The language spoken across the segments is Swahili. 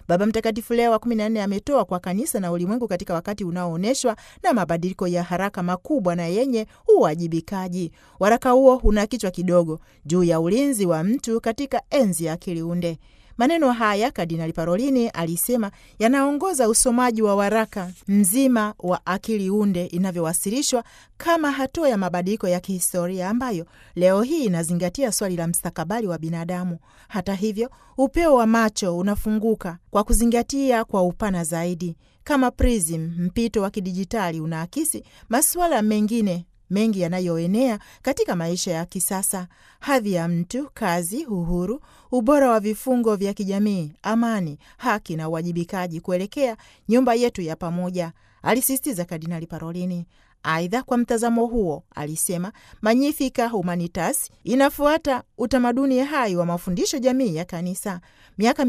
Baba Mtakatifu Leo wa kumi na nne ametoa kwa kanisa na ulimwengu katika wakati unaoonyeshwa na mabadiliko ya haraka makubwa na yenye uwajibikaji. Waraka huo una kichwa kidogo juu ya ulinzi wa mtu katika enzi ya akili unde. Maneno haya Kardinali Parolini alisema yanaongoza usomaji wa waraka mzima wa akili unde inavyowasilishwa kama hatua ya mabadiliko ya kihistoria ambayo leo hii inazingatia swali la mstakabali wa binadamu. Hata hivyo, upeo wa macho unafunguka kwa kuzingatia kwa upana zaidi. Kama prism, mpito wa kidijitali unaakisi masuala mengine mengi yanayoenea katika maisha ya kisasa: hadhi ya mtu, kazi, uhuru, ubora wa vifungo vya kijamii, amani, haki na uwajibikaji kuelekea nyumba yetu ya pamoja, alisisitiza Kardinali Parolini. Aidha, kwa mtazamo huo, alisema Magnificat Humanitas inafuata utamaduni hai wa mafundisho jamii ya Kanisa. Miaka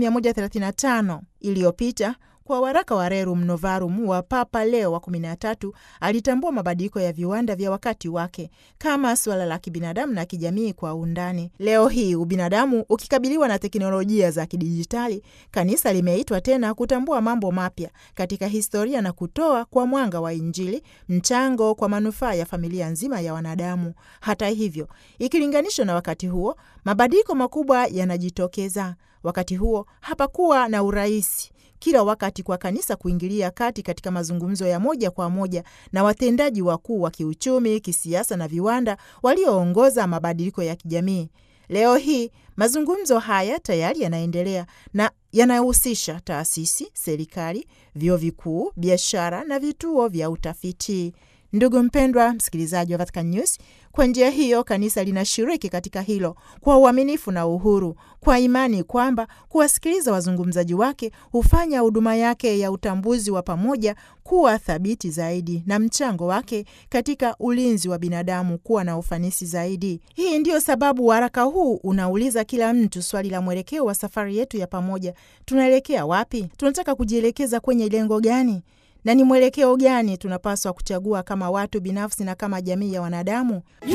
135 iliyopita kwa waraka wa Rerum Novarum wa Papa Leo wa 13 alitambua mabadiliko ya viwanda vya wakati wake kama suala la kibinadamu na kijamii kwa undani. Leo hii ubinadamu ukikabiliwa na teknolojia za kidijitali, kanisa limeitwa tena kutambua mambo mapya katika historia na kutoa kwa mwanga wa Injili mchango kwa manufaa ya familia nzima ya wanadamu. Hata hivyo, ikilinganishwa na wakati huo, mabadiliko makubwa yanajitokeza. Wakati huo hapakuwa na urahisi kila wakati kwa kanisa kuingilia kati katika mazungumzo ya moja kwa moja na watendaji wakuu wa kiuchumi, kisiasa na viwanda walioongoza mabadiliko ya kijamii. Leo hii mazungumzo haya tayari yanaendelea na yanahusisha taasisi, serikali, vyuo vikuu, biashara na vituo vya utafiti. Ndugu mpendwa msikilizaji wa Vatican News, kwa njia hiyo kanisa linashiriki katika hilo kwa uaminifu na uhuru, kwa imani kwamba kuwasikiliza wazungumzaji wake hufanya huduma yake ya utambuzi wa pamoja kuwa thabiti zaidi na mchango wake katika ulinzi wa binadamu kuwa na ufanisi zaidi. Hii ndiyo sababu waraka huu unauliza kila mtu swali la mwelekeo wa safari yetu ya pamoja. Tunaelekea wapi? Tunataka kujielekeza kwenye lengo gani? na ni mwelekeo gani tunapaswa kuchagua kama watu binafsi na kama jamii ya wanadamu?